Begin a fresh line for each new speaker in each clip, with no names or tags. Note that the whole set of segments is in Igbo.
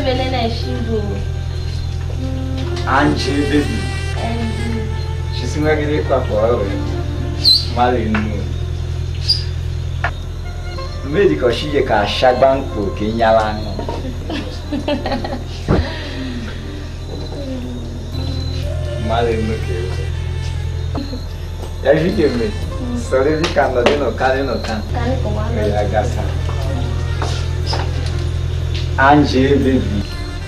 vele na shigo.
Anje baby. Chisimagire kwa kwa wewe. Mali nnu. Mmedi ka ọchịje ka ashagba nkwo ka ị nyala aṅụ. Mali nnu ka ewu. Ya vike mme. Sọrọ ebi ka nọdị n'ụka dị n'ụka.
Kani kwa
Mme
wana.
ya gasa. Anje baby.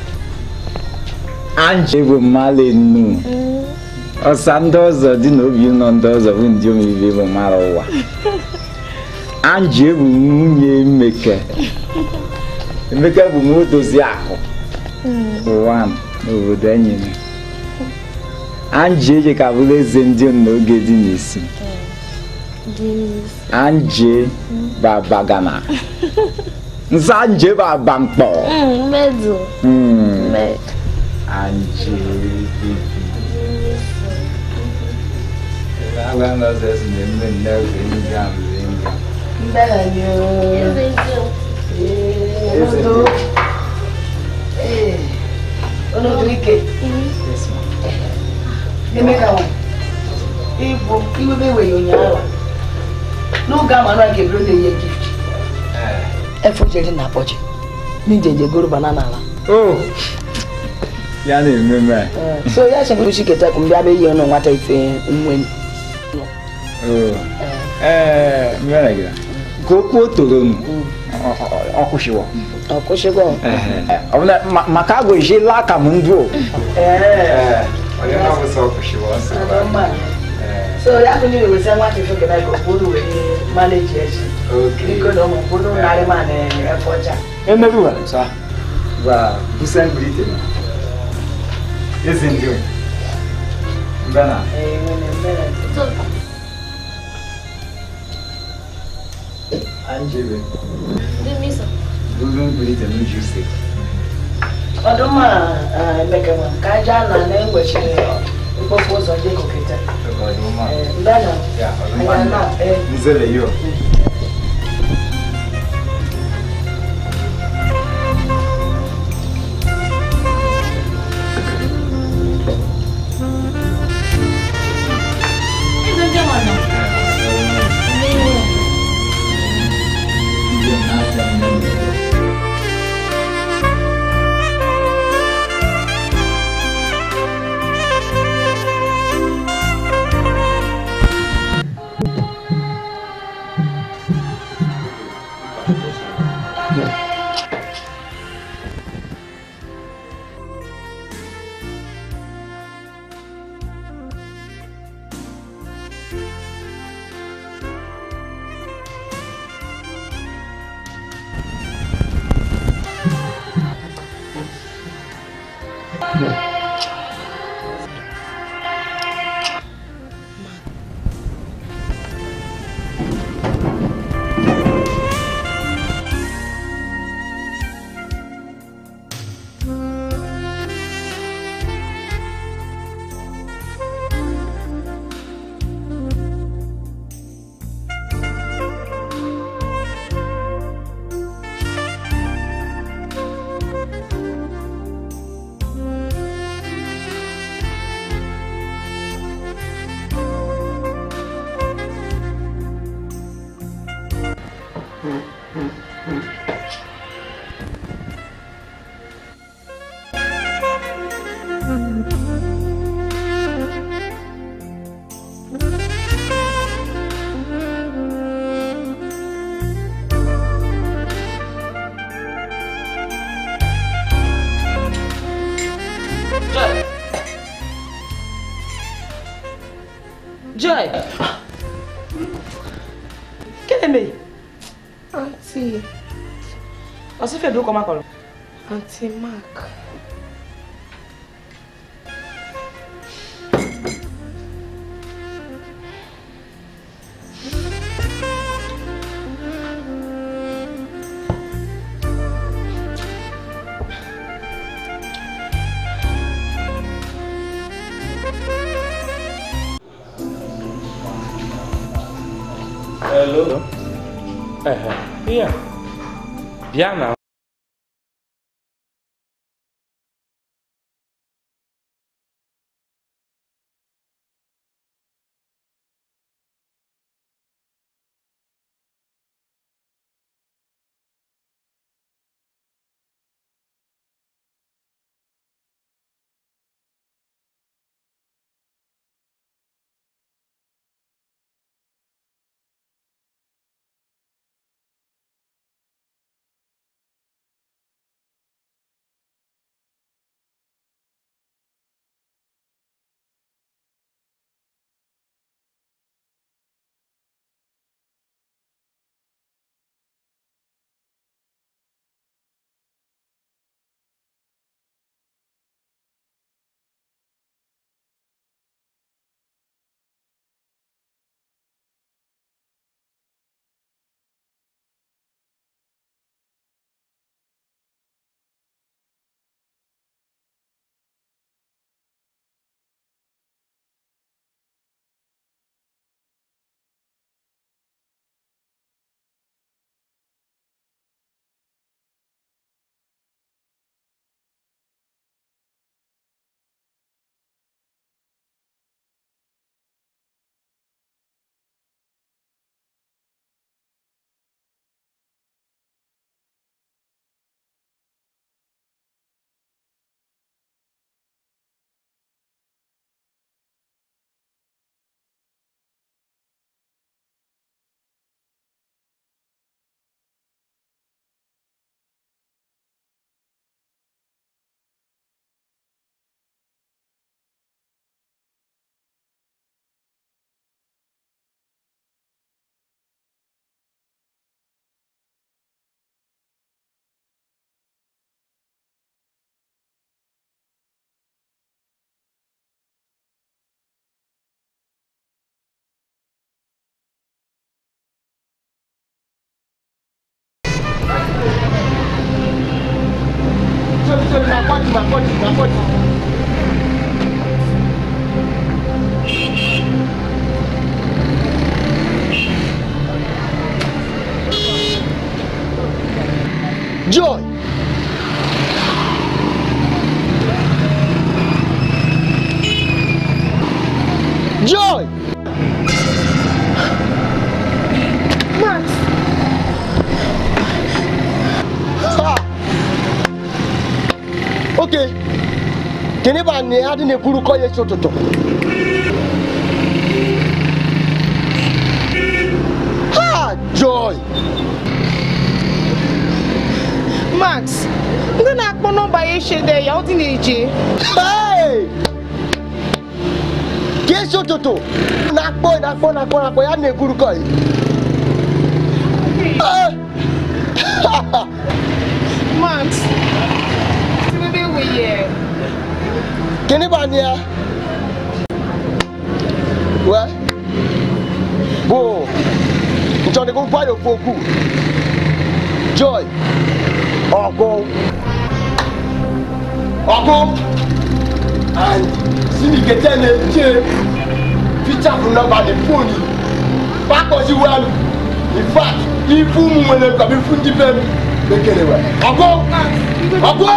Anje bụ mali nnu. ọsa ndị ọzọ dị n'obi ụlọ ndị ọzọ bụ ndị omeibe bụ mara ụwa anji bụ nwunye emeke emeka bụ nwa odozi akụ ụwa n'obodo enyere anji eje ka bụrụ eze ndị n'oge dị n'isi
Dinis.
anji babagana nsa anji bụ abamkpọ
Mm, medu.
Hmm,
Med.
anji bibi Agora nós esse mesmo né o vinga vinga.
Eze ndio.
Onodo. Ee. Onodo ike.
Yes ma.
Emeka nwa. Ịbụ iwebe eweghị ụnyaahụ. N'oge ahụ anụ a ga-eburu na-enye gift.
Eh.
Efu jere na akpọchi. N'ijeje goro banana ala.
Oh. Ya na ememe.
So ya sị mkpụrụ chiketa ka mbịa bịa ihe ọnụ nwata ife nwe.
Oh. Eh, mmere gị. Ka okwu toro m. Ọ kwụsịwo.
Ọ kwụsịgo.
Ọ bụ na ma- maka agụ ije laa ka m ndụ.
Ee.
Onye na-abụ sọ kwụsịwo nsị.
Adọmma. So ya bụ n'iwe wesa nwata ife keta ka okpuru wee maneji echi. Biko na ụmụ mkpụrụ narị ma na efe ọcha.
Emebiwa. Sa. Ba, busan brite na. Ezi ndị. Mbana.
Ee, nwere mmere.
So,
Anjebe.
dimisa.
Busan brite na uju se.
ọdụmma emeka nwa ka aja na na-enwechiri mkpofu ụzọ dị koketa
Ọdụma.
ndana
Ya,
anya na
ọdụma.
ee
Nzele yo.
Eze ndio mwana. Ndio.
joy kene me
Auntie,
ọsịfe bụ ụkọ makọrọ
Auntie Mark.
Hello. Ehe. Iya. Bịa na
sorry sorry my body my body my body. Joy. Joy.
Max,
Ha. Okay. Kini ba ni adi ne kuru kɔ ye tso toto. Ha Joy.
Max, ndị na-akpọ nọmba ya eshede ya ọ dị na-eje.
Hey! Kí tso toto. Nakpɔ nakpɔ nakpɔ nakpɔ ya ne kuru kɔ ye. Eh.
Max, ti bebe wei yɛ.
Kini ba ni ya. Wɛ. Bo. Ntɔni ko gba yo foku. Joy. Ɔkò. Ɔkò. And sini kete ne tse. Peter fún nọ́mbà ní fóònù. Fakọsi wẹ́nu. In fact, ifu mu wele kabi fún jíbẹ́ mi. Bekele wẹ̀. Ɔkò. Ɔkò.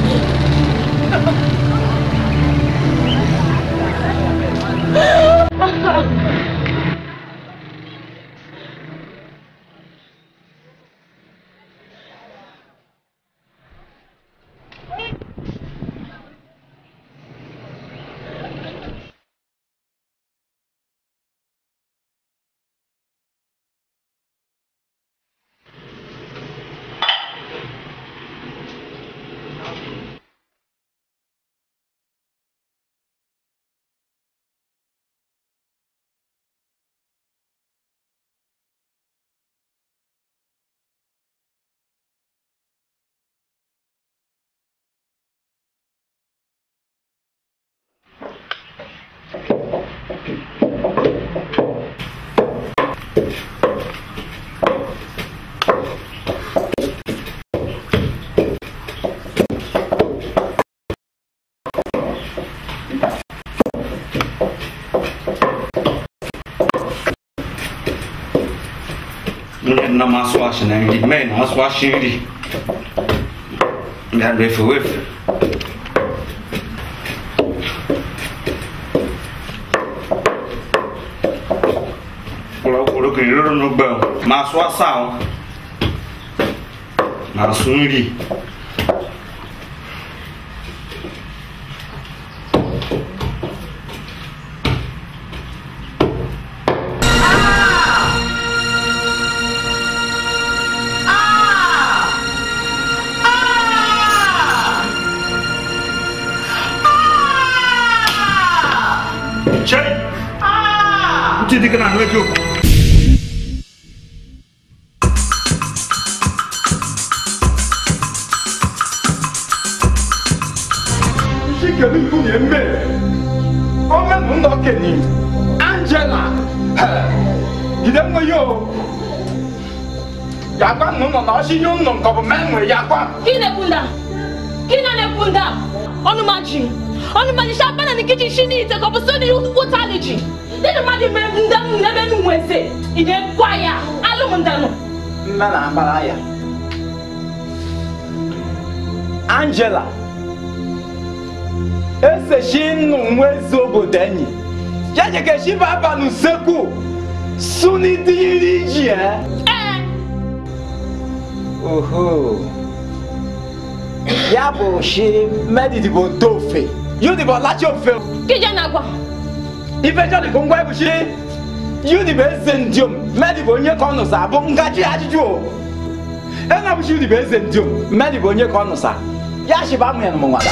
na maso ahyɛ na ndi mɛ na aso ahyɛ ndi nga wefe wefe kura kura kiri roro no gbɛ o ma aso asa o ma aso nri kyɛn n ti di kana n'o jo.
isi kele ibu na eme ọmọ nù nọ keni angela gide nwe yo yagba nù nọ na ọsi nyu nù nkọbụ mẹnwe yagba
Kí ni kunda? Kí ni ne kunda? Ọnụ ma ji. Ọnụ ma ji sha bana ni kichi shi ni ite kọbụ so ni wuta ni ji. Nínú ma di mẹ ndanu n'ebe nu nwese. Ide kwa ya. Alụ m ndanu.
mma na agbara ya angela esechi nnụ nwa eze obodo enyi ya jekechi baba n'usekwu suni dịrị ji e
Ee.
oho ya bụ shi medidibo tofe yudibo lachi ofe
Kije na agwa.
ifecha dịbụ ngwa ebuchi yudibo eze ndiom medibo onye ka ọ nụsa bụ ngaji ajụjụ o enabuchi yudibo eze ndiom medibo onye ka ọ nụsa ya shiba amụ ya na mụnwada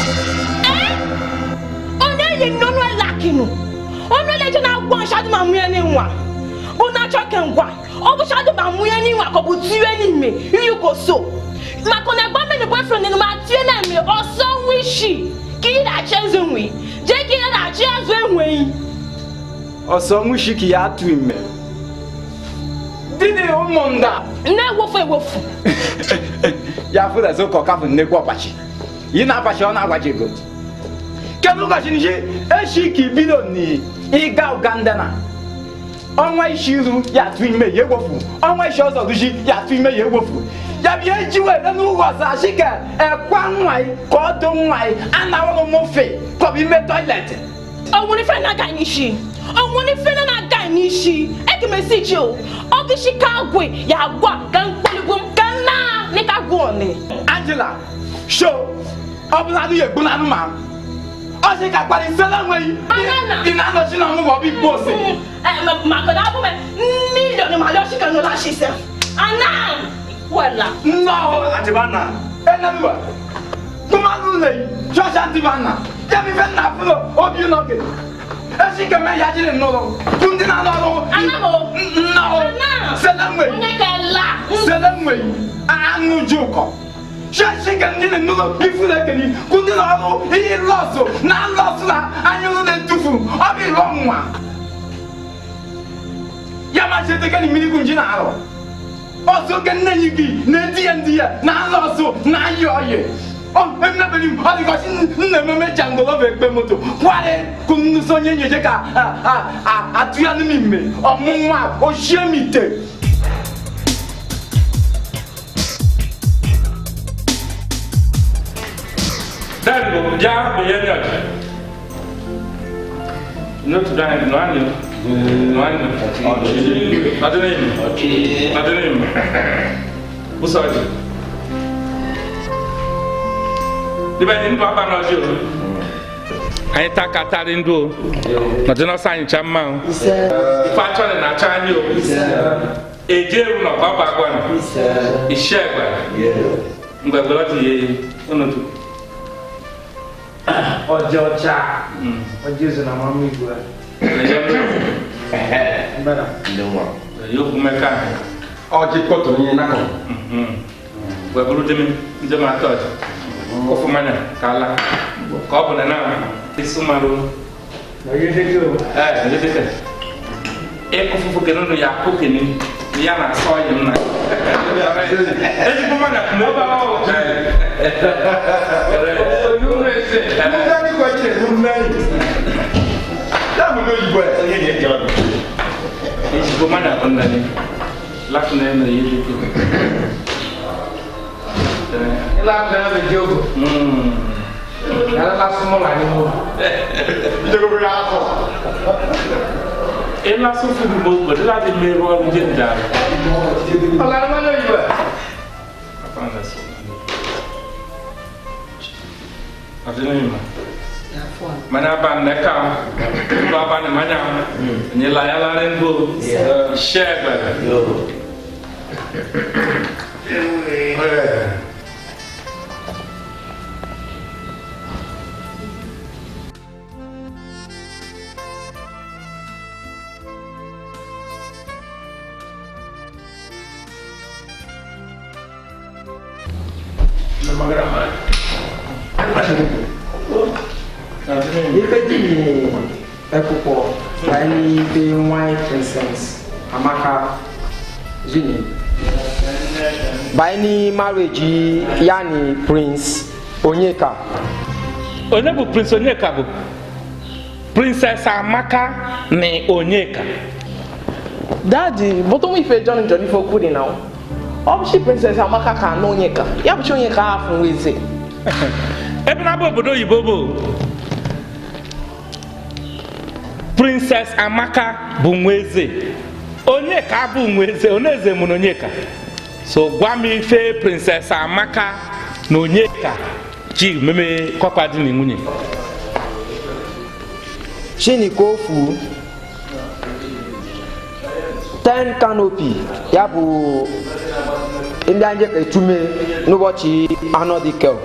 Onye yi nnọnụ elakinu. Ọnụ eleje na agwa nshadụ ma mụ ya n'ịnwa. Bụ na achọ ke ngwa. Ọ bụ shadụ ma mụ ya n'ịnwa ka ọ bụ tiwe n'ime. Iyi ko so. Maka na egba mmiri boyfriend ni ma tie na eme ọsọ nwa ishi. Ka ị na-achị eze nwe. Je ka ị na-achị azụ enweghị.
ọsọ nwushiki ya atụ ime dini ụmụnda
Na-ewofu ewofu.
ya fụdazi ụka ọkafụ nnekwu ọkpachi yi na-abacha ọ na-agwaji ego kedu ụbọchị nji echi ka ibido ni ịga uganda na ọnwa isi iru ya atụ ime ya egwofu ọnwa isi ọzọ duji ya atụ ime ya egwofu ya bịa eji were n'ụlọ ọzọ achị ka ekwa nwa yi ka ọ dụ nwa yi anawụrụ m ofe ka ọ bụ ime tọiletị
ọnwụ ife na-aga n'isi ọnwụ ife na-aga n'isi ekemesi ji o ọgịshi ka agwe ya agwa ka mkpọligbo m ka nna nika gụọ ni
angela sho ọ bụla adịghị egbu na anụmanụ ọ sị ka kparịsịla nweghị
Anana.
ị na-anọchi na ọmụgwọ bụ igbo ose
maka na abụ m milion ma lọsi ka nụla shi sef ana wela
nne ọhụrụ
Atibana.
enemba tụmadụ ụlọ yi chọọchị antịbana ya bụ ife nna fụlọ obi ụlọke esi keme ya jiri n'ụlọ bụ ndị na-alụ ọrụ
Ana o.
nna ọhụrụ
Ana.
sele nweghị
onye ka la
sele nweghị anụ ji ụkọ chọọchị ka ndị n'ụlọ ifuru ekeli bụ ndị na-ọrụ ihe lọsụ na lọsụ na anya ụlọ na-etufu ọ bụ ịlụ ọnwụnwa ya ma chete ka ni mmiri bụ nji na-arụ ọsọ ka nne yi gị na-eti ya ndị ya na-alụ ọsụ na-ayị ọyị ọ emebere m ọ dịgọchi nna ememe jangoloba ekpe moto kwari kụ nnụsị onye nyeje ka a- a- a- atụ ya n'ime ime ọmụnwa ochie m ite
Dad, go ja be yen yot. No to dan no ani. No ani. Adene mi. Adene mi. Usaji. Di ba ni papa no jo. Anyị ta ka tarị ndụ o. Na jena sa anyị cha mma o. Ife achọ na na-acha anyị o. Eje eru na ọgbaba agwa na. Ishe egbe. Mgbe gbere ọtụ ya eyi. Ụnụ
ọjọ ọcha ọjọ ezo na mama igwe mbada
yóò mẹ́ka
ọjị kọtụ nye nakọ
wẹ̀bùrú dimi ndé ma tọ́ ọ̀jọ̀ kó fún mẹ́nà kàlá kọ́ ọ̀bùn nínú àwọn esi maru
ọjọ dẹkẹ o
ẹ̀ ẹ̀ ndé tẹ̀ ẹ̀ kó fúnfún kẹ́nu do yà kó kẹ́ni yà nà sọ́ yìí nà ẹ̀ ti fún mẹ́nà kùmọ́ bá wà wọ̀ ẹ̀ olú rẹ̀ ṣe ẹ̀
ndị kọ jire nụ mmeri ya bụ n'oyibo ya onye na-eji ọdụ
ẹ̀ ti fún mẹ́nà kùn nà ni lákùn nà ẹ̀ nà yé dùkú.
ilé abẹ abẹ di ogo yàrá la súnmọ́ là ní mo
njegoro ya afọ
ẹ̀ lásán fún mi bó gbọdọ̀ láti mẹ́rọ ọ̀run jẹ́ ìdá rẹ̀.
ọlá ní wọn lóyún ẹ
Adịnịma. Mana ba nneka ba ba ne manya nye la ya la rengo shegbe.
ife dị n'ekwụkwọ ka anyị be nwanyị princess amaka jini banyere marriage ya ni prince onyeka
Onye bụ Prince Onyeka bụ Princess Amaka na Onyeka.
dadi bụtụm ife john john ife okwu dị na ọ bụchi princess amaka ka anụ onye ka ya bụchi onye ka afụ nweze
Ebe na bụ obodo oyibo bụ Princess Amaka bụ nwa eze. Onyeka bụ nwa eze, onye eze mụrụ Onyeka. So gwa m ife Princess Amaka na Onyeka ji meme kọkwa dị na nwunye.
chinikofu ten canopy ya bụ ndị anyị ka etume n'ụbọchị anọ dị kel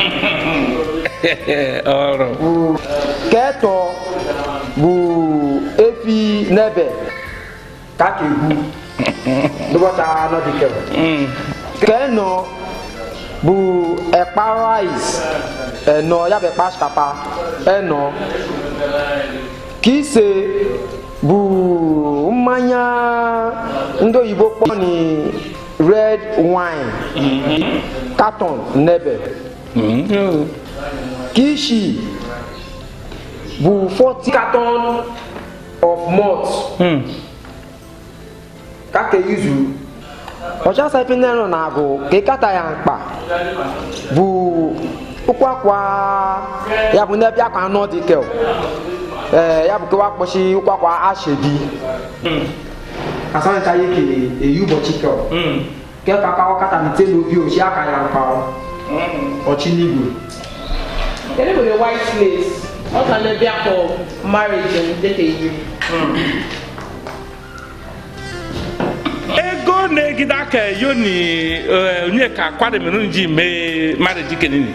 Ọrụ.
bụ ketọ bụ efi n'ebe ka ka egwu n'ụbọchị anọ dị kel
Mm.
kẹnọ bụ ẹ̀pà rice ẹ̀nọ ya bụ ẹ̀pà sikapa ẹ̀nọ kise bụ mmanya ndị oyibo kpọ ni red wine carton n'ebe
Mm.
kishi bụ 40 carton of malt
Mm.
ka ka izu ọchasa ife ndị nọ na-agụ ka ịkata ya mkpa bụ ụkwakwa ya bụ n'ebe akwa anọ dị kel ee ya bụ kewa kpọchi ụkwakwa ashebi
Mm.
asancha ya ke eyi ụbọchị kel
Mm.
ke ka ka ọkata nite n'obi ochi aka ya mkpa ọchị n'igwe
Kedu bụ the white lace? Ọ ka na-ebi akọ marriage m dịka iri.
ego na-egide aka yo ni eh, onye ka kwademerụ ji mee marriage kenini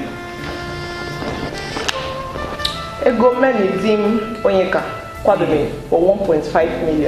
Ego mmeni di m onye ka kwadobe for 1.5 million.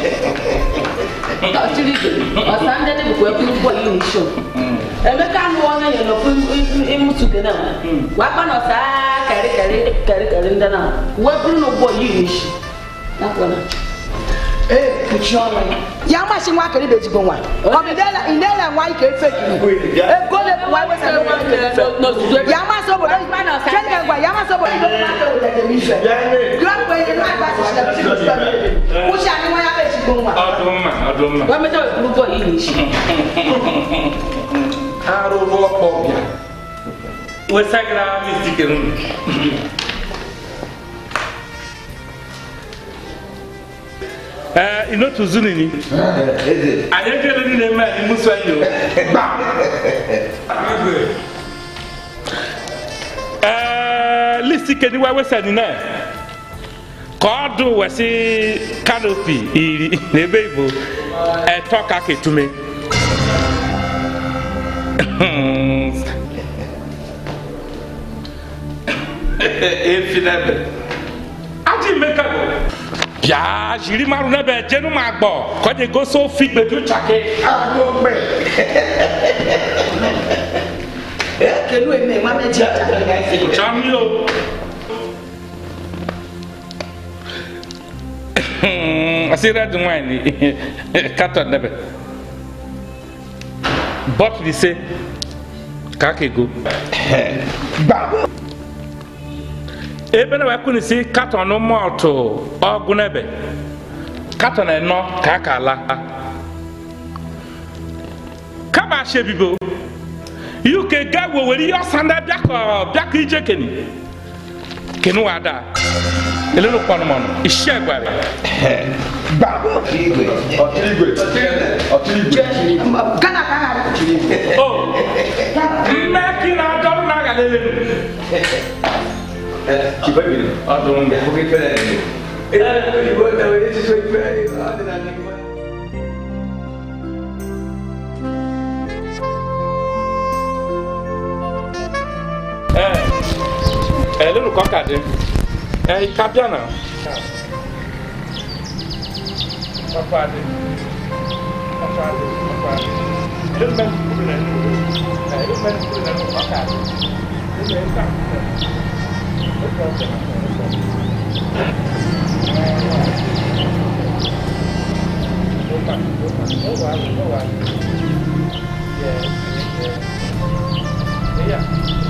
ọchịrị igwe ọsa ndị dị bụkwa ekwu ụgbọ yi n'isho emeka anụ onye nyere n'ofu ịmụtụke na wakpa na ọsa karị karị karị karị ndị na wee bụrụ na ụgbọ yi n'ishi nakwara ee kpuchie ọnụ ya
ya masị nwa kere bejigbo nwa ọ bụ ndele nwa ike efe kiri ego le nwa wesa nwa ike efe
n'ozuzu
ya masị obodo chenga gwa ya masị obodo ibe nwa kere ụlọ jem ife gụọ mgbe ihe nwa agba sisi na bisi bisi bisi kwụsị anyị nwa ya bejigbo nwa
ọdụmma ọdụmma
wee mechaa wee bụrụ ụgbọ yi n'ishi
arụrụ ọkpọ bịa
wesagara mistike nunu ee inotu zunini anyị ejele ndị na-eme anyị musu anyị o ee listi keni wa wesa ni na ka ọ dụ wesi kanopi iri n'ebe igbo ẹtọ ka ketume efi n'ebe aji mmeka bụ bịa jiri marụ n'ebe jenu ma gbọ ka ọ dị gosi ofi gbedu chake
kelu eme nwa meji
chọọ mmiri o asị red wine carton n'ebe bọtụlụ ise ka aka ego ebe na wekwu si katọn mọltụ ọgụ n'ebe katọn ịnọ ka aka ala kaba ashe bibo uk ga wewere ihe ọsa ndị bịakọ bịakọ ije keni kenu wa da elelu kpọnụmọnụ isi egwari
ọchịrị igwe ọchịrị igwe
gana ka ha
o mmeki na adọrọ na aga lelelu ọdụm ee elelu ka ọ ka dị ee ka bịa na Papa adị. Papa adị. Papa adị. Ele mmadụ kwuru na nnukwu. Ee, ele mmadụ kwuru na nnukwu ọka adị. Ele nke a. Oge ọzọ na ọzọ. Ụka, ụka. Ụwa ahụ, ụwa ahụ. Yes, yes. Ee, ya.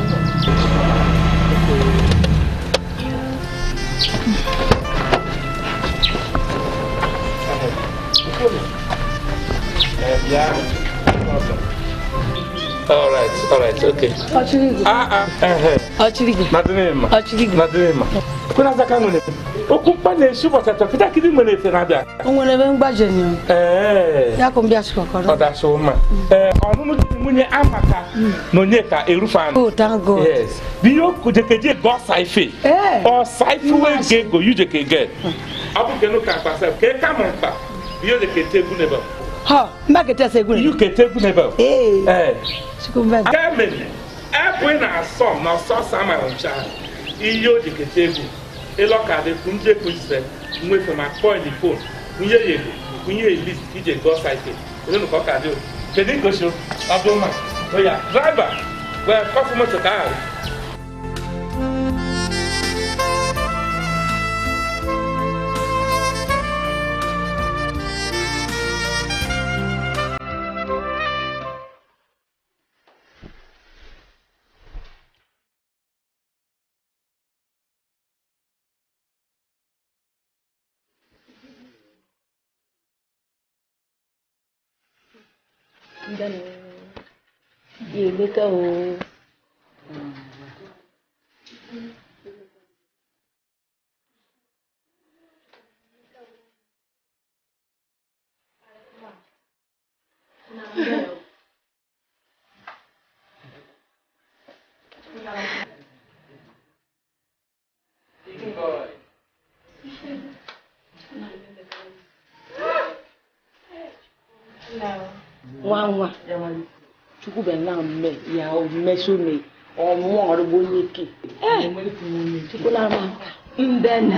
All right, all right, okay.
ọchịrị igwe
Ah, ah, eh,
ọchịrị igwe
Nadinema.
ọchịrị igwe
Nadinema. Kuna zaka nwere. Okwu mkpa na-esi ụbọchị atọ kịta kịdị nwere efe na-abịa.
o nwere ebe mgbaje nyo
Ee.
ya ka m bịa chịkọkọrọ
Ọ dasị ụma. Ee, ọnụnụ di na nwunye amaka na onye ka erufe anụ.
oh thank god
Yes. Biyo kujekeje ga ọsa ife.
Ee.
Ọsa ife wee ga ego yuje ka ege. Ọ bụ kenu ka akpasa ka ị ka mụ mkpa. Biyo de kete egwu n'ebe.
ha mba kete se egwu
Biyo kete egwu n'ebe.
ee
Ee.
chukwu mbe
Germany, ebe ị na-asọ ma ọsọ sama ncha ihe o ji kete egwu ịlọkadị ndị ekwuzie nwefe ma kpọọ ni fon nwunye ya ego nwunye ya list ije gụọ saịtị onye ka ọ ka dị o kedu ngosi ọdụ mma oya draiva wee kọfụ moto ka ahụ
Emeka o. nwa nwa chukwu bịa na mme ya mmesome ọmụọ ọrụgbo onye ke chukwu na ama mbena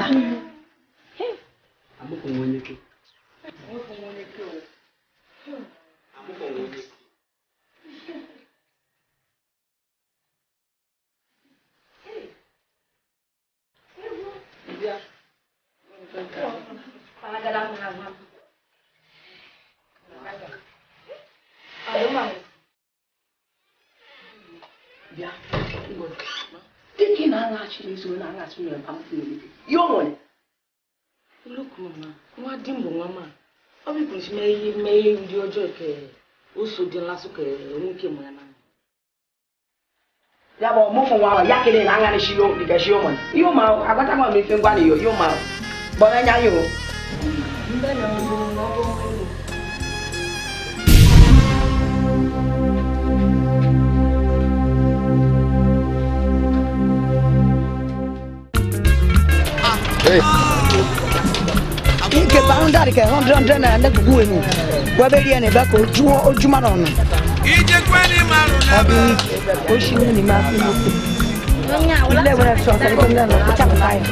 bịa dịka ị na-aṅachi n'ezi onye na-aṅachi nwere mpa mfe elite ya o nwere nnukwu ma nwa di m bụ nwa ma ọ bụrụ si mee ihe mee ihe ndị ọjọọ ke o so dị nlasụ ka nwoke mụ ya na ya bụ ọmụmụ nwa ahụ ya kere na aṅarị shi yo dịka shi yo nwere ihe ụma agbata nwa m ife ngwa na yo yo ma gbọrọ anya yo mbe na mbụ na ọ bụ mmiri
nke boundary ke hundred hundred naira ne gugu enu webe rie ne be ko oju ojuma na ọnụ ọdụ oshi mu ni ma fi mu ilé wẹrẹ sọ ọsẹ nípa nílẹ lọ kọjá kọta yẹ.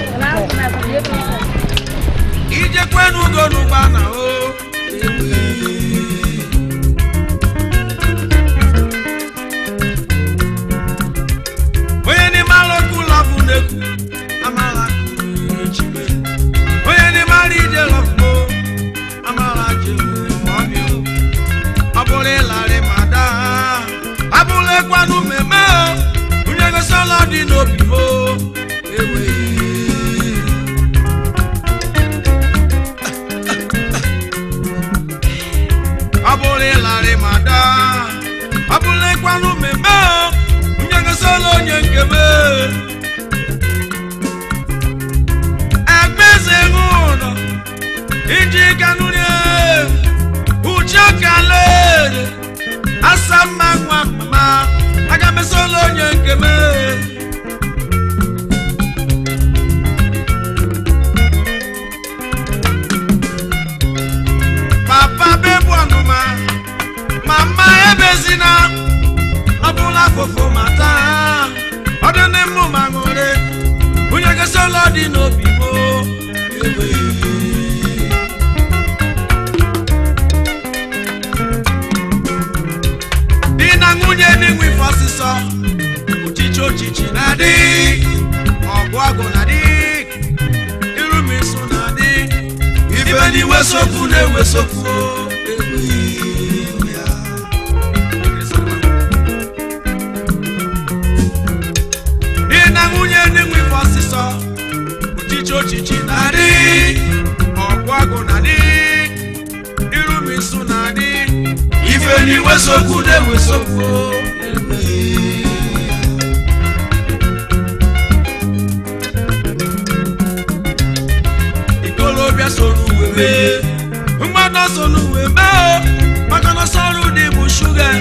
ijekwenu ugolugba na o onye n'ime alụkwu lọbụ n'ekwu amala chibe onye n'ime ala ije lọbụ amala jere ma ọ bịa ọ bụrụ ịlarị ma daa abụrụ ekwanụ mmemme o onye gosi ọla dị n'obi o eweghị ọ bụrụ ịlarị ma daa ọ bụrụ ịkwanụ mmemme o nye gosila onye nke m egbeze ṅụlọ iji kanụrie uche kalere asa mma nwa mma aga mesila onye nke m papa bebu ọnụma mama ebezina ọbụla fụfụ mata ọdị n'ịmụ ma ṅụrị onye gosi ụlọ dị n'obi mo di na nwunye n'inwe ife ọsịsọ uchichi ochichi na-adị ọgụ ọgụ na-adị irumisu na-adị ife n'iwe sokwu na-ewe sokwu di na nwunye n'inwe ife ọsịsọ uchichi ochichi na-adị ọgụ ọgụ na-adị irumisu na-adị ife n'iwe sokwu na-ewe sokwu ikolobịa soro uwe mee mgbada so n'uwe mee o maka na sọrụ dị bụ shuga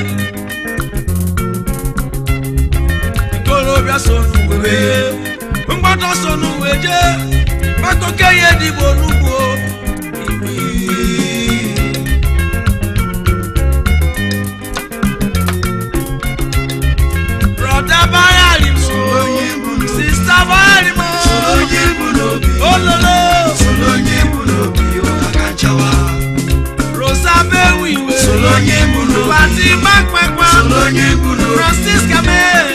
ikolobịa so n'uwe mee mgbada so n'uwe jee maka okenye dịbụ onugbu brọda bayari mo sista bayari mo ololo rosa bewiwe pati gbàgbàgbà francisca mee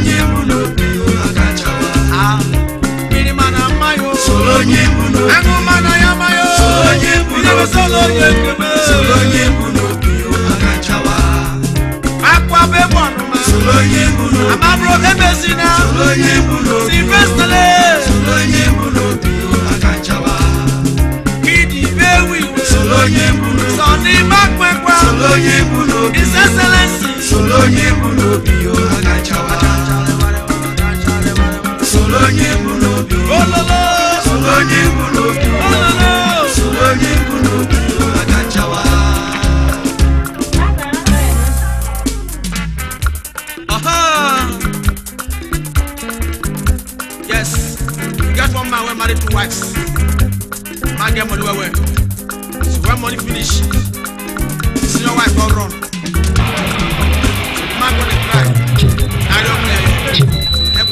mmiri mana mmayo aṅụ mana ya mayo idebe solo onye nkeme akwa bebụ ọnụma amabro ebezina silvestele kidi bewiwe sọni gbàgbàgbà his excellence onye bụ n'obi yo agachawa soro onye bụ n'obi ololo soro onye bụ n'obi ololo soro onye bụ n'obi yo agachawa Aha! Yes, you get one man wey marry two wives. Man get money well well. So when money finish, senior wife don run. Man go dey cry. I don play.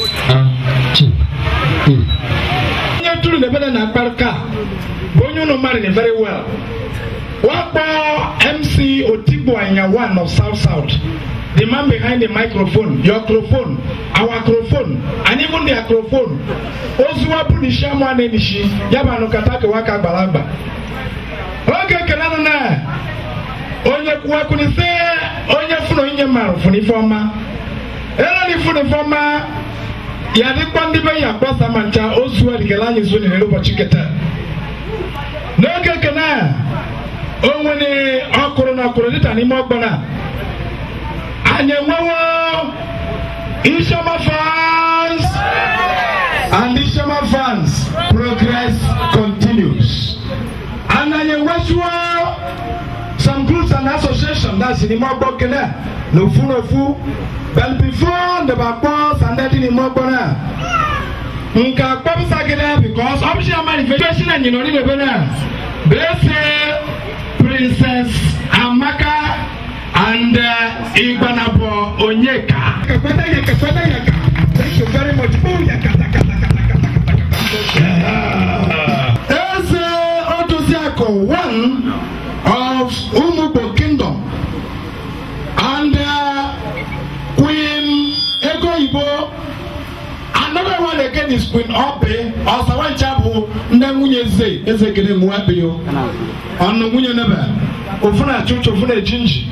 onye tụrụ na ebele na mkparịta bụ onye ụlọ mmadụ very well wakpo mc otigbo anya one of south south the man behind the microphone your microphone our microphone and even their microphone ozuwa bụ n'ishi amụ a na-enishi ya bụ anụkata kewa ka gbara agba oge ekele nụ na onye kwuwekwuni sị onye fụrụ onye mara fụrụ ife ọma ere na ifụrụ ife ọma ya dịkwa ndị be ya gbasa ma ncha ozu adịgala anyị zo n'ere ụbọchị keta n'oge ekene a o nwere ọkụrụ na ọkụrụ dịta n'ime ọgbana anyị enwewo Ishama fans and Ishama fans progress continues and anyị enwezuo some groups and association that's n'ime ọgbọ kene a n'ofu n'ofu but before the bakpọ sandadi n'ime ọgbọ a nke akpọpụsagide because ọbụchi manifestation anyị nọ n'ime ebe na blese princess amaka and uh, igbanabo onyeka. Kakwada yaka, kakwada yaka. Thank you very much. Oh, yaka, taka, taka, taka, taka, taka. Eze Odoziako, one of Umubo Kingdom, and uh, Queen Ego Ibo another one again is queen obe ọsawancha bụ nne nwunye eze eze kene nwabe yo ọnụ nwunye nebe ofu na achụcha ofu na ejinji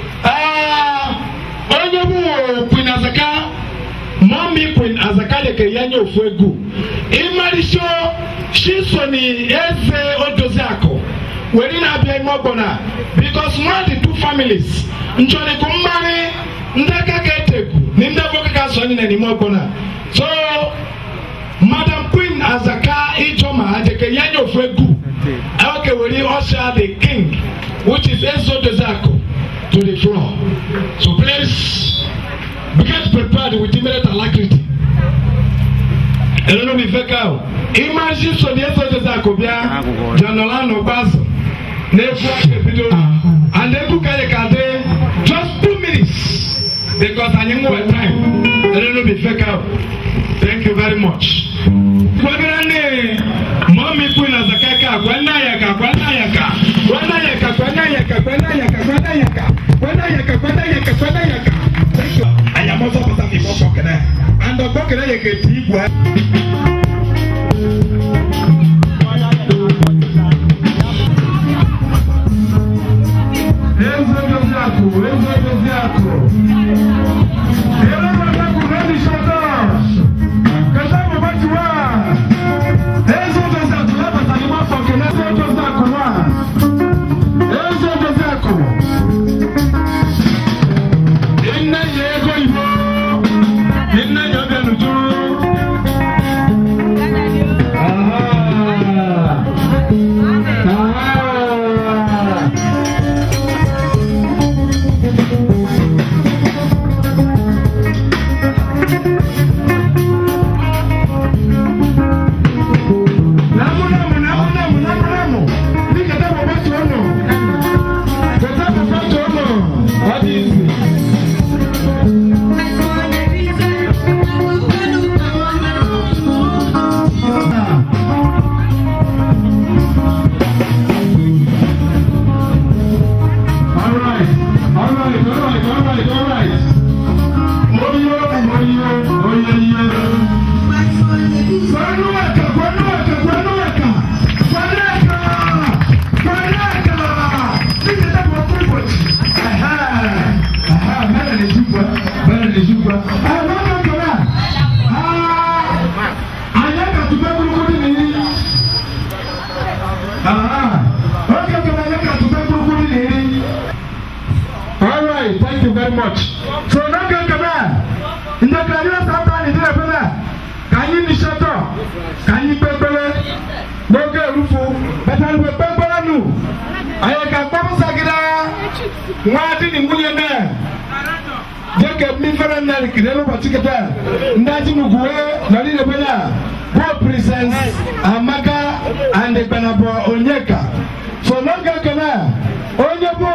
onye bụ queen azaka mọmi queen azaka leke ya nye ofu egwu ịmarịsio shisoni eze odozi akụ were na-abịa ime ọgbọna bikos nwa dị two families nchọrịkụ mmarị ndị aka ga-etekwu na ndị avoka ga asọ ndị na n'ime ọgbọna so madam queen azaka ijoma ajeke ya nye ofu egwu oke were usher the king which is ezo dozako to the floor so please get prepared with immediate alacrity ẹlẹ́nu mi fẹ́ ká o ìmáṣí sọ̀dí ẹ̀sọ́ dozako bíá jọ̀nọ̀lá nù gbàzọ̀ n'efu ake bido and ebu kare kade just two minutes because anyị nwere time ẹlẹ́nu mi fẹ́ ká o. Thank you very much. Kwagirani, mami kuna zakaka, kwenda yaka, kwenda yaka, kwenda yaka, kwenda yaka, kwenda yaka, kwenda yaka, kwenda yaka, kwenda yaka, kwenda yaka. Thank you. Ayamoso pasa mi boko kene. Ando boko kene yeke tigwa. Enzo Josiaku, Enzo Josiaku. Ele vai com grande shoulders. Kashamu bati wa. Enzo Josiaku, leva salima foke na Enzo Josiaku wa. Enzo Josiaku. Inna yego ibo. Inna yobe nuju. Aha. Aha. Namu, namu, namu, namu, namu, namu. Nikata mabati ono. Kata mabati ono. Hadi hizi. Alright, alright, alright, alright, alright. Oyo, oyo, oyo, oyo. Kwanuweka, kwanuweka, kwanuweka. Kwaneka, kwaneka. Nikita kwa kubochi. Aha, aha, mara ni jubwa, mara ni jubwa. Ah, mama kala. Ah, anyaka tubebulu kudi nini? Aha. Okay, kala anyaka tubebulu kudi nini? All right, thank you very much. So ndekari ọsọ ta ni díẹ̀ fẹ́lẹ̀ ka anyị nishatọ ka anyị kpekpere n'oge erufu bẹtẹni bẹ kpekpere nù anyị ka kpọpụsagide nwa di ni nwunye nne jeke mmifere nne kiri n'ụbọchị kete ndị ajinuguwe nọrọ ilebe ya bụ prisens amaka and gbanabọ onyeka so n'oge ekele onye bụ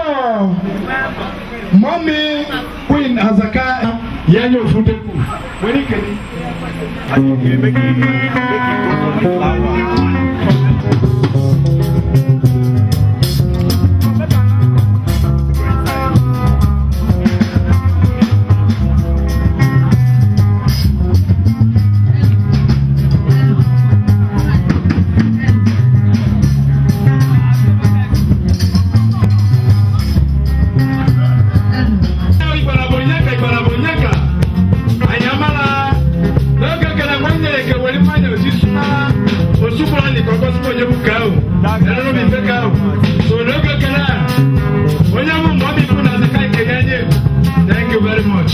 mọmi queen azaka ya nye ofu dekwu nwere ike Ibarabonyeka, Ibarabonyeka, anyamala n'oge kele nwanne ya kewere mmanya osisi osukwara ndị ka ọgọsịkwa onye bụ ka ahụ erere obi mfe ka ahụ so n'oge kele a onye bụ mma ọbịbụ na azaka nke ya nye thank you very much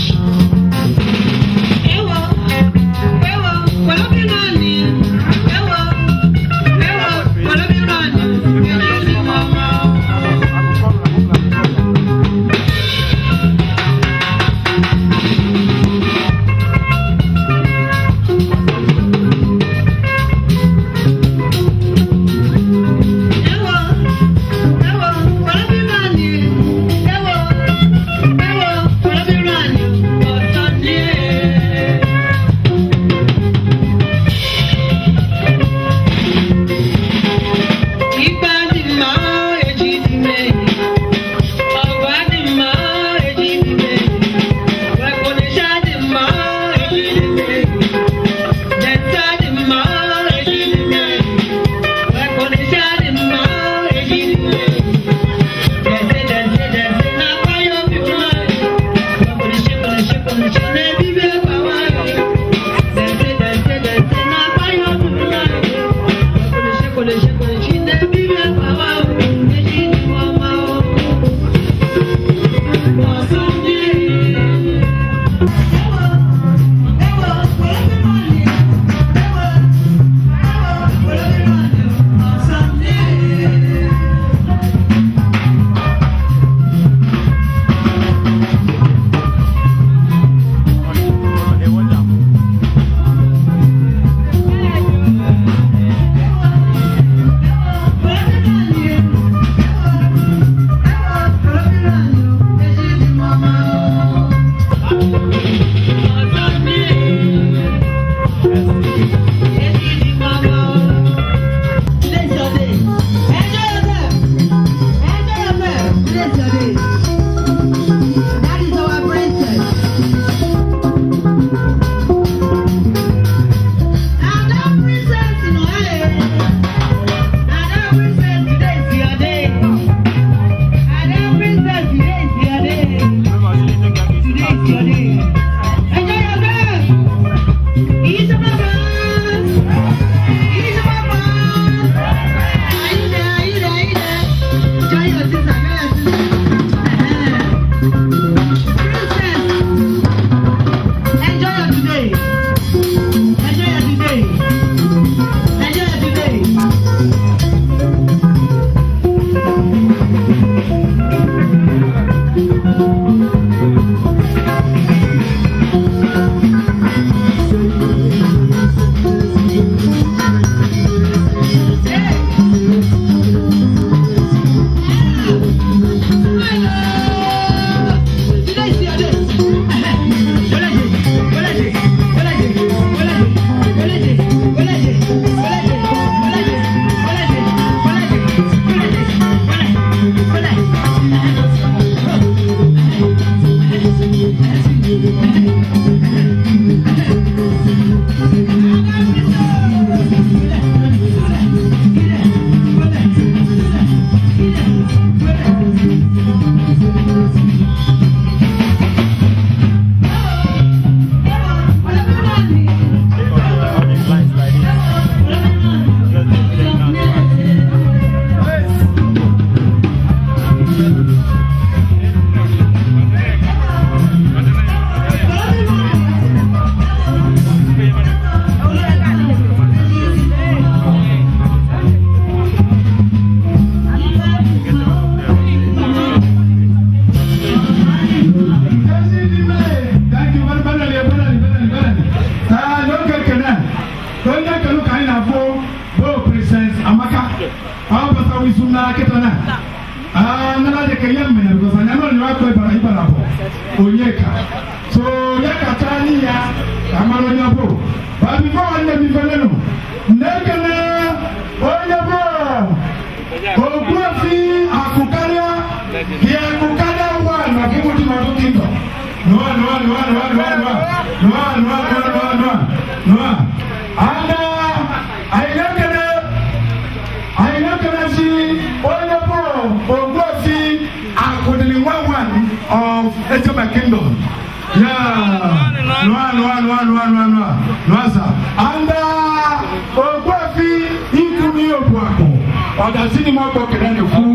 ka ya mere because anya nọ nyere akpa ịbara ịbara bụ onye ka so ya kacha anyị ya ka mara onye bụ ba bifo nwanne m ifele nụ na-ekele onye bụ ogbuefi akụkarịa gị akụkarịa nwa na kịmụdị n'ọdụ kingdom nụa nụa nụa nụa nụa nụa nụa nụa nụa nụa nụa nụa ana anyị na-ekele anyị na-ekele si onye bụ ogbuefi akụdịrị nwa nwan of ejema kingdom ya nụa nụa nụa nụa nụa nụa nụa sa anda ogbuefi ikwu n'ihe akụ ọ̀dàsí ni wọ́n gbọ́ kẹ̀lẹ́ ní fún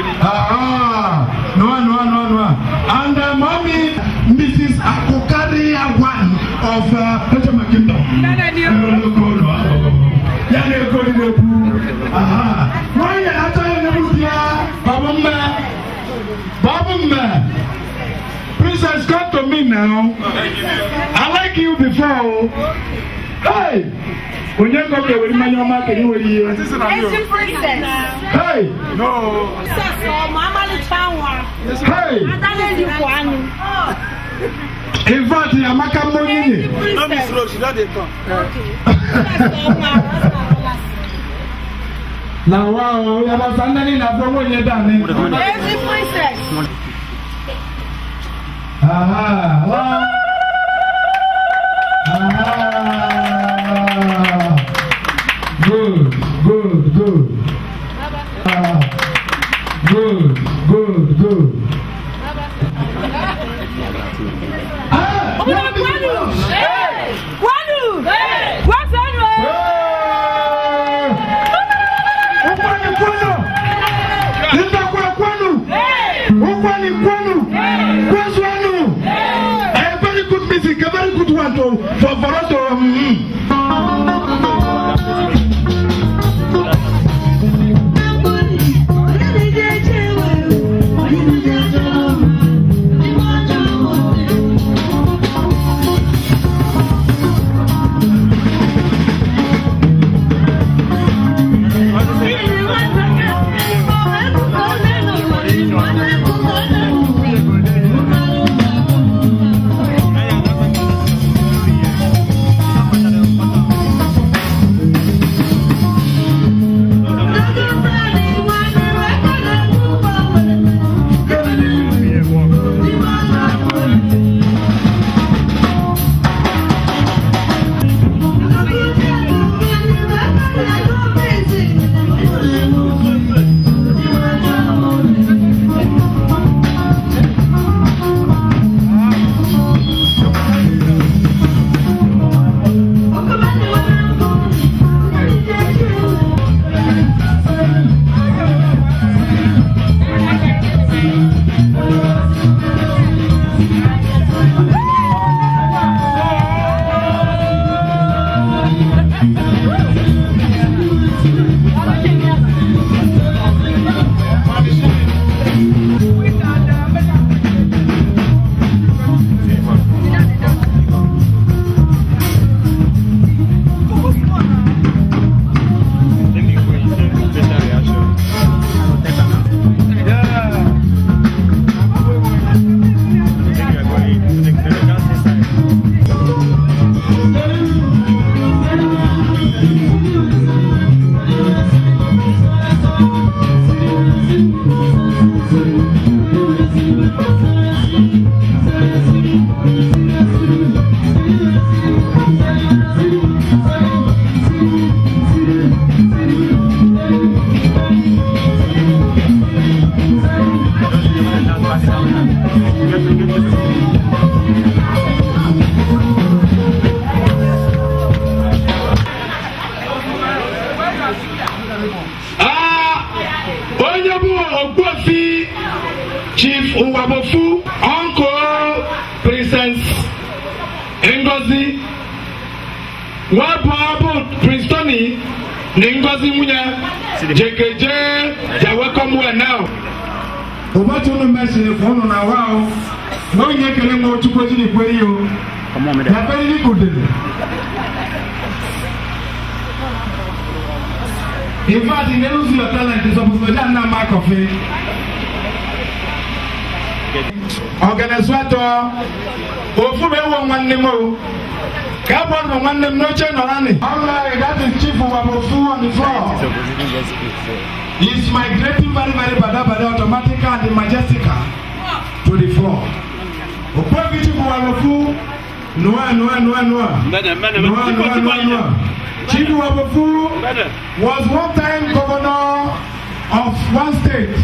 nua nua nua nua and uh, mami mrs akokari one of ejema uh, kingdom yanni eko ni ne bu wọ́n yẹ ata yẹ ne bu bia babu mbẹ babu mbẹ princess come to me now i like you before o. Hey! onye nkọ ka ewere mmanya ọma ka enye were ihe
Ezi princess.
Hey!
No. Princess ọmọ amalịcha nwa.
Hey!
Ada na-elikwa anụ.
in fact amaka mma onye nye
No miss Rose, she don dey come.
na wa o yabasa nnani na afọ nwunye dani
Ezi princess.
aha wa aha good good good ah good good good ah
Ọmọ kwanu. Kwanu. Kwasanu.
Ukwani kwenu. Nitakuwa kwenu. Ukwani kwenu. Kwezu wenu. A very good music, a very good one to, for, for us to. Um, onye bụ ogbuofi chief nwabofu uncle princess ngozi nwabụ bụ prince tony na ngozi nwunye jekeje ja welcome well now ụbọchị unu mesịrị fụ unu na wa o na onye ekele nwa chukwu ejiri kwe ihe o na berili kudere In fact, in the use your talent is supposed to be done now, Mark of it. ọganesu atọ ofu bụ ewu nwanne m o ka abụọ bụ nwanne m n'oche nọ naanị ọlụlarị that is chief wabofu on the floor is migrating very very badabada automatically and majestical to the floor okpuebi chief wabofu nua nua nua nua nua nua nua nua chief wabofu was one time governor of one state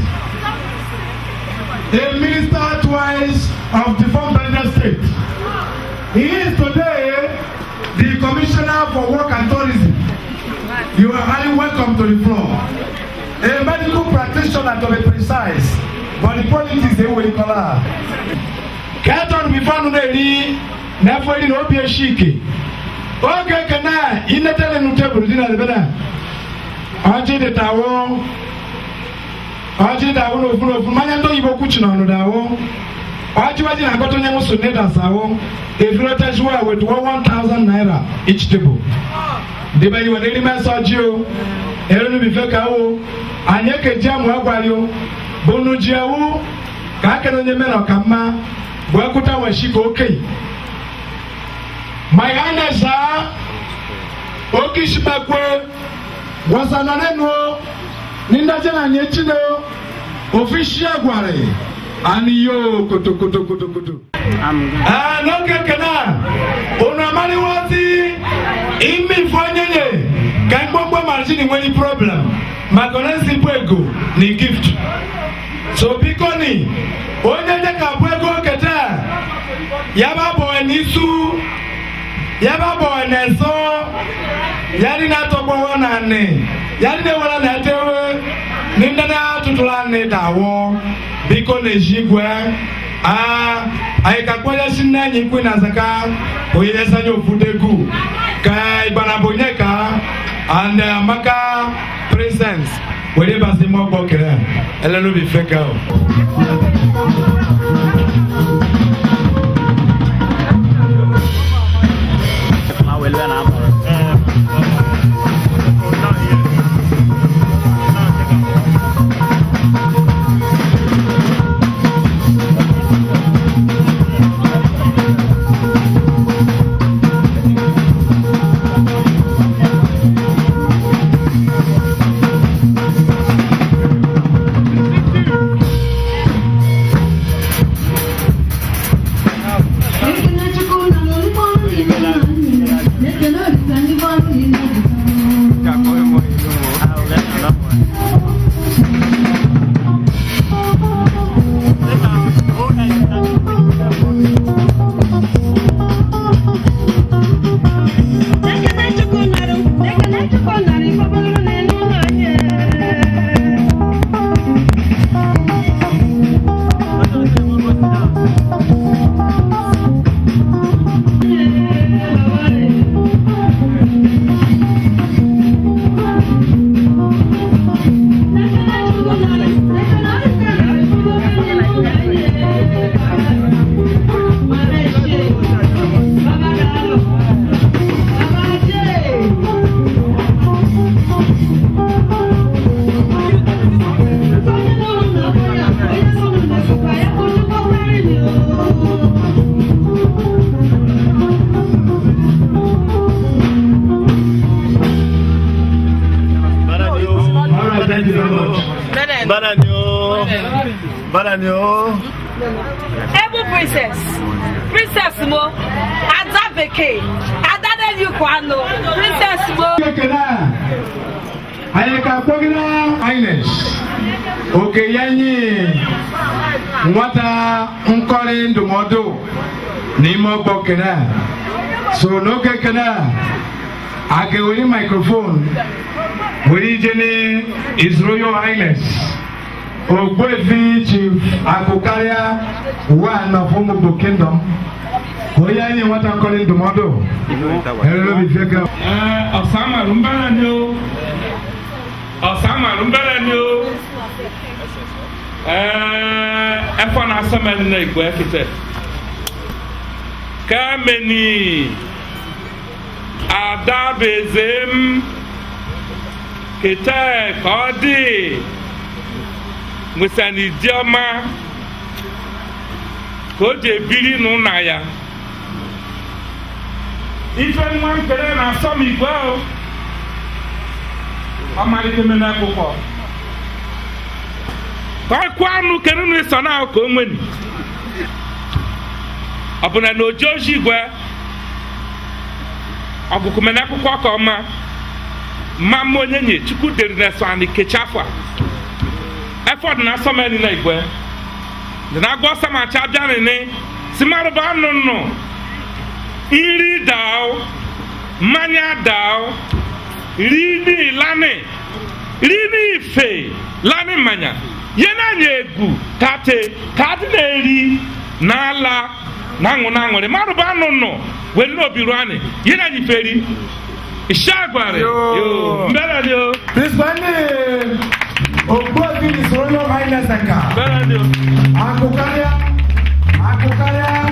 a minister twice of the former Niger state. He is today the commissioner for work and tourism. You are highly welcome to the floor. A medical practitioner to be precise, but the politics dey wey call her. Kẹ́tọ̀n mi fánu náà rí n'afọ yìí na obi eshi ike. Oge kana inetele nu tebụl dị na ebe na. Ọjị dị tawo ọjị dawo n'ofu n'ofu mmanya ndị oyibo kwuchi n'ọnụ dawo ọjị waji na-agọta onye nwụsụ nedas awo efirotejuwa with one thousand naira each table debe iwe n'erime nsọ ji o erinu bife ka o anyị ekeji amụ agwari o bunu ji ewu ka akere onye mere ọka mma bụ ekwuta weshi ka okenye my highness ha oke ishimekwe wasanọ n'enu o nídájẹ́ náà ní etí lé o òfin ṣí àgbàrẹ̀ àníyó kòtòkòtòkòtòkòtò. ẹ lókèké náà ònà amáríwá tí ìmí ìfọyẹyẹ kẹ́ńgbọ́ngbọ́ màṣínì wọ́n ní problem magonesi bú ego ní gift so bíkọ́ ni onye jẹ́ ká bú ego kẹtẹ́ yaba bọ̀ ẹ̀ ní sú yaba bọ̀ ẹ̀ nẹ̀ sọ́ yari na tɔgbɔ wɔ na ne yari ne wala na tewe ni nana tutula ne da wɔ biko ne zi gbɛ aa ayi ka kpɔdze si ne nyi kpe na zaka o yi ɛsɛ nye ofu de gu ka igbanabo nye ka and amaka present o de ba se mɔ gbɔ kɛrɛ ɛlɛ no bi fɛ kɛ o.
Bana ni o.
Ebu princess. Princess mo. Ada bekee. Ada de yu kwano. Princess mo.
Kekele anyị ka kpọgide Ines oke ya nye nwata nkọrị ndụmọdụ n'ime ọgbọ kene so n'oge kene a ga-ewere microphone were ije ni His Royal Highness Ogbuefi Chief Akụkarịa one of Umubo Kingdom onye anyị nwata nkọrị ndụmọdụ erere obi feka
ọ̀sán màrún bẹ́rẹ̀ ni o ọ̀sán màrún bẹ́rẹ̀ ni o ẹ̀fọ́ náà sọ́mọ́ ẹni náà ìgbọ́ ẹ̀fìtẹ́ kẹ́mẹ́ni àdàbẹ̀zẹ̀m kìtẹ́ kọ́dí mùsànìdíọ́mà ka o ji ebiri n'ụna ya ife nwa nkele na-asọ m igwe o ọmalite mene akwụkwọ ka ọkụ anụ kere na ịsọ na ka o nweni ọ bụ na na oji oji igwe ọgụgụ mene akwụkwọ ka ọma mma mma onye nye chukwu deri na eso anyị kecha afọ a efọd na asọmeni na igwe dị na agwọ samacha bịa nene si marụba anụ nnụ nri dao mmanya dao rini lani rini ife lani mmanya ye na-anya egwu tate ka adị na-eri na-ala na aṅụ na aṅụrị marụba anụ nnụ wee n'obi ruo anyị ye na-anya ife eri Ishagware. Yo. Mbele ni o.
Kristiani Ogbuefi His Royal Highness Nka.
Mbele ni o.
Akụkarịa. Akụkarịa.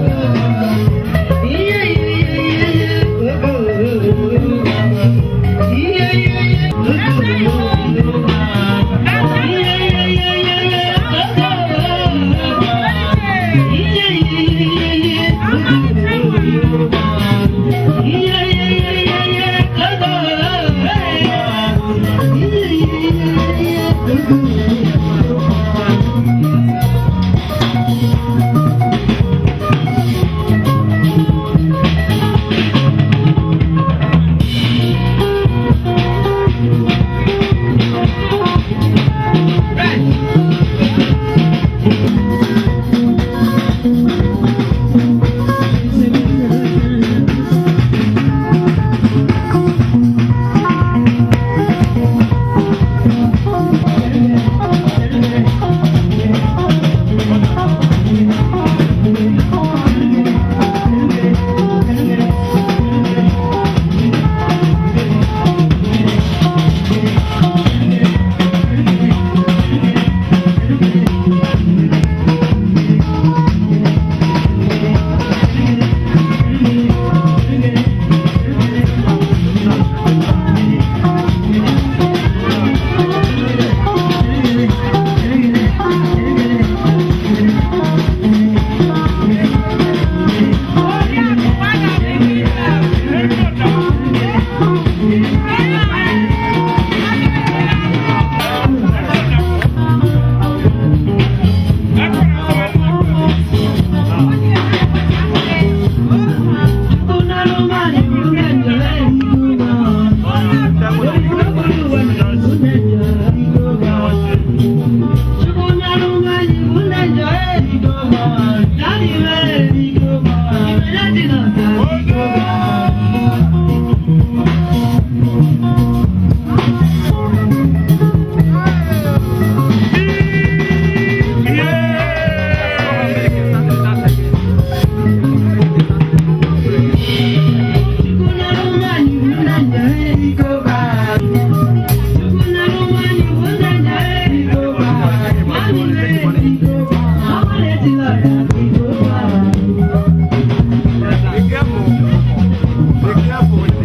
Yeah.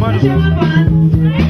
Iṣẹ́ wá bá.